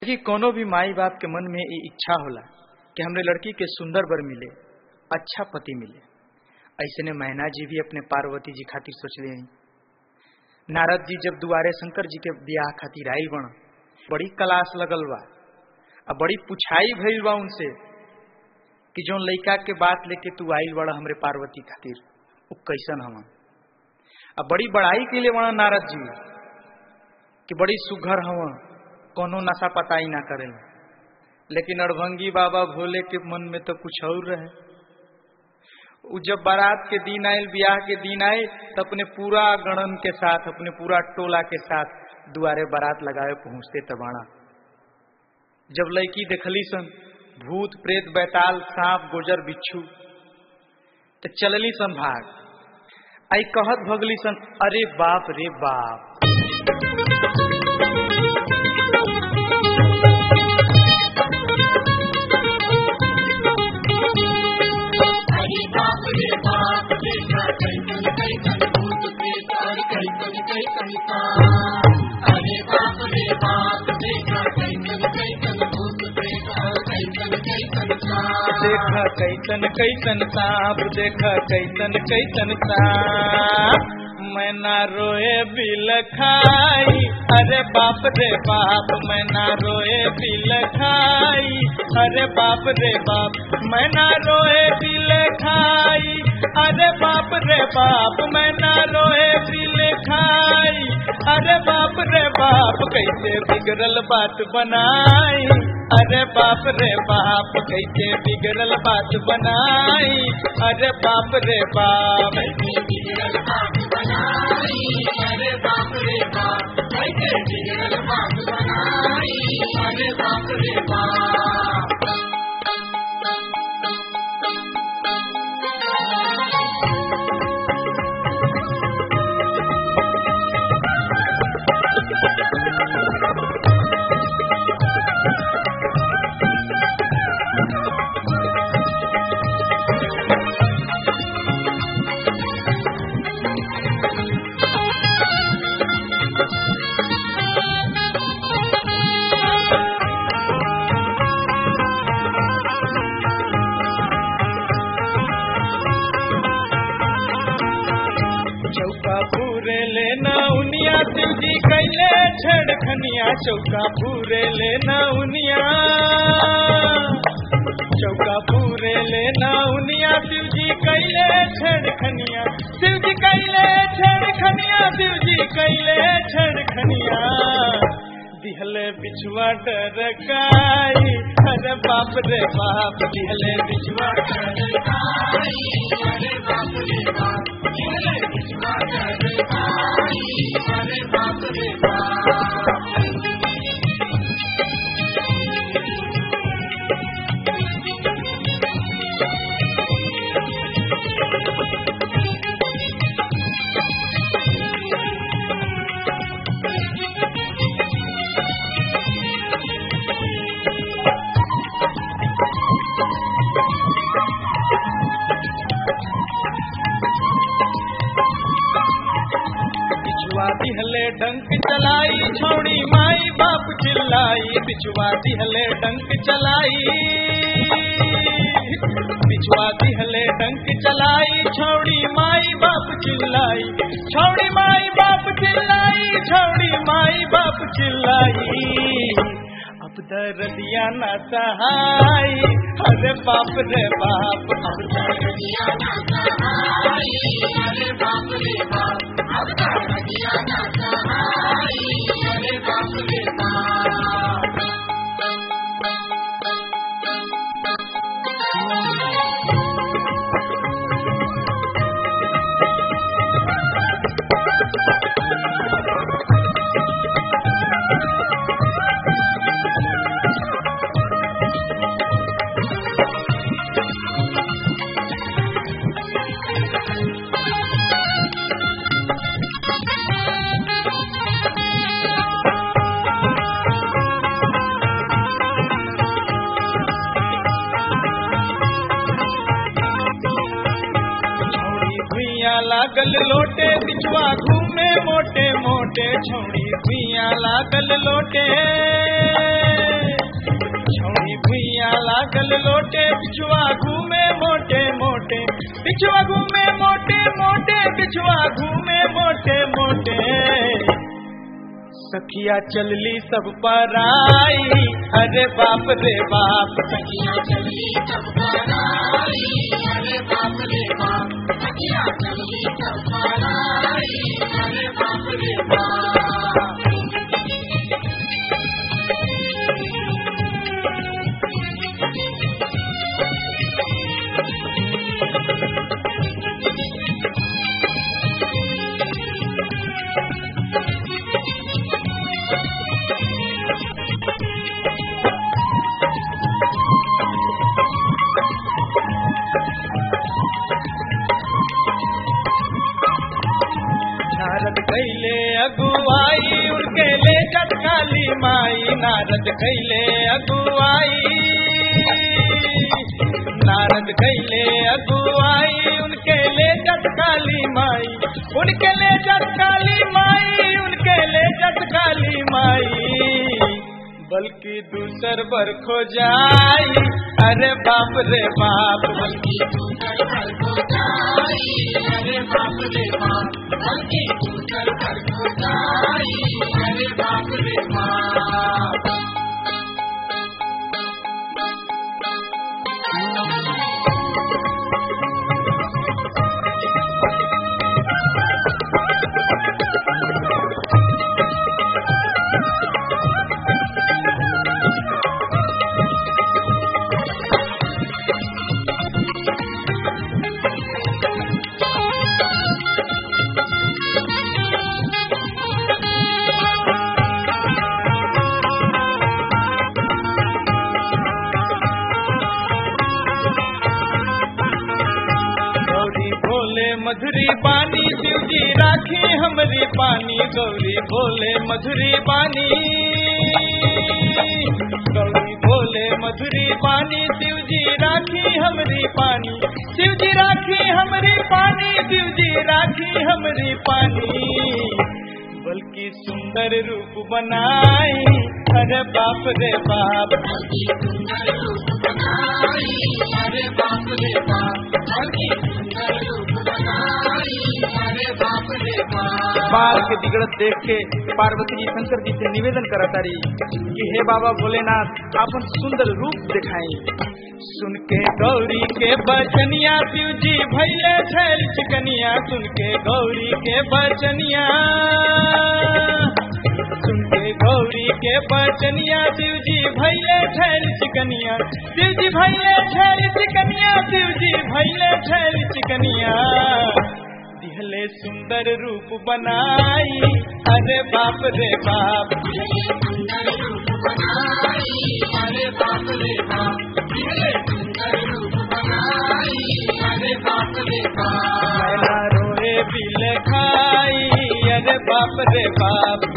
कि कोनो भी माई बाप के मन में ये इच्छा होला कि हमरे लड़की के सुंदर बर मिले अच्छा पति मिले ऐसे ने मैना जी भी अपने पार्वती जी खातिर सोचले हैं नारद जी जब दुआरे शंकर जी के ब्याह खातिर आयल बण बड़ी कलाश लगल बा अब बड़ी पुछाई भइल बा उनसे कि जो लड़का के बात लेके तू आयल बड़ा हमरे पार्वती खातिर वो कैसन हम अब बड़ी बड़ाई के लिए बड़ा नारद जी कि बड़ी सुघर हव कोनो नशा पताई ना करे लेकिन अड़भंगी बाबा भोले के मन में तो कुछ और रहे उ जब बारात के दिन आये ब्याह के दिन आए तो अपने पूरा गणन के साथ अपने पूरा टोला के साथ दुआरे बारात लगाए पहुंचते तबाणा जब लड़की देखली सन भूत प्रेत बैताल सांप गोजर बिच्छू तो चलली सन भाग आई कहत भगली सन अरे बाप रे बाप हरि बाप रे बाप देखा कैसन कैसन भूत प्रेत और कैसन कैसन सांप अरे बाप रे बाप देखा कैसन कैसन भूत प्रेत और कैसन कैसन सांप देखा कैसन कैसन सांप देखा कैसन कैसन सांप मैं ना रोए बिल खाई अरे बाप रे बाप मैं ना रोए बिल खाई अरे बाप रे बाप मैं ना रोए बिल खाई अरे बाप रे बाप मैं ना रोए बिल खाई अरे बाप रे बाप कैसे बिगड़ल बात बनाई अरे बाप रे बाप कैसे बिगड़ल बात बनाई अरे बाप रे बाप कैसे बिगड़ल बात बनाई अरे बाप रे बाप कैसे बिगड़ल बात बनाई अरे बाप रे बाप चौका पूरे लेना उनिया शिव जी कैले छेड़खनिया चौका पूरे लेना उनिया चौका पूरे लेना उनिया शिव जी कैले छेड़खनिया शिव जी कैले छेड़खनिया शिव जी कैले छेड़खनिया दिहले बिछुआ डरकाई अरे बाप रे बाप दिहले बिछुआ डरकाई अरे बाप रे बाप अरे बिछुआ डरकाई अरे बाप रे बाप बिछुआ दिहले डंक चलाई छोड़ी माई बाप चिल्लाई बिछुआ दिहले डंक चलाई बिछुआ दिहले डंक चलाई छोड़ी माई बाप चिल्लाई छोड़ी माई बाप चिल्लाई छोड़ी माई बाप चिल्लाई अब दर्दिया न सहाय अरे बाप रे बाप अब दिया ना सहाई अरे बाप रे बाप अब तक दिया ना सहाई अरे बाप रे बाप छौड़ी भुइया लागल लोटे बिचवा घूमे मोटे मोटे छौड़ी भुइया लागल लोटे लागल लोटे बिछुआ घूमे मोटे मोटे बिछुआ घूमे मोटे मोटे बिछुआ घूमे मोटे मोटे सखिया चलली सब पर आई अरे बाप रे बाप सखिया चली सब पर आई अरे बाप रे बाप सखिया चली सब पर आई अरे बाप रे बाप नारद कैले अगुआई उनके ले काली माई नारद कैले अगुआई नारद कैले अगुआई उनके ले काली माई उनके ले काली माई उनके ले काली माई बल्कि दूसर बर खो जाई अरे बाप रे बाप बल्कि दूसर घर को जाई अरे बाप रे बाप बल्कि दूसर घर को जाई अरे बाप रे बाप गौरी भोले मधुरी बानी शिव जी राखी हमरी पानी गौरी भोले मधुरी बानी गौरी भोले मधुरी बानी शिव जी राखी हमरी पानी शिव जी राखी हमरी पानी शिव जी राखी हमरी पानी बल्कि सुंदर रूप बनाई अरे बाप रे बाप बल्कि सुंदर रूप बनाई अरे बाप रे बाप बल्कि सुंदर रूप बनाई अरे बाप रे बाप बाल के बिगड़त देख के पार्वती जी शंकर जी से निवेदन करता रही कि हे बाबा भोलेनाथ अपन सुंदर रूप दिखाई सुन के गौरी के बचनिया शिव जी भैले छैल चिकनिया सुन के गौरी के बचनिया सुन के गौरी के बचनिया शिव जी भैले छैल चिकनिया शिव जी भैले छैल चिकनिया शिव जी भैले छैल चिकनिया दिहले सुंदर रूप बनाई अरे बाप रे बाप सुंदर रूप बनाई अरे बाप रे बाप सुंदर रूप बनाई अरे बाप रे बाप मैना रोए बिल खाई अरे बाप रे बाप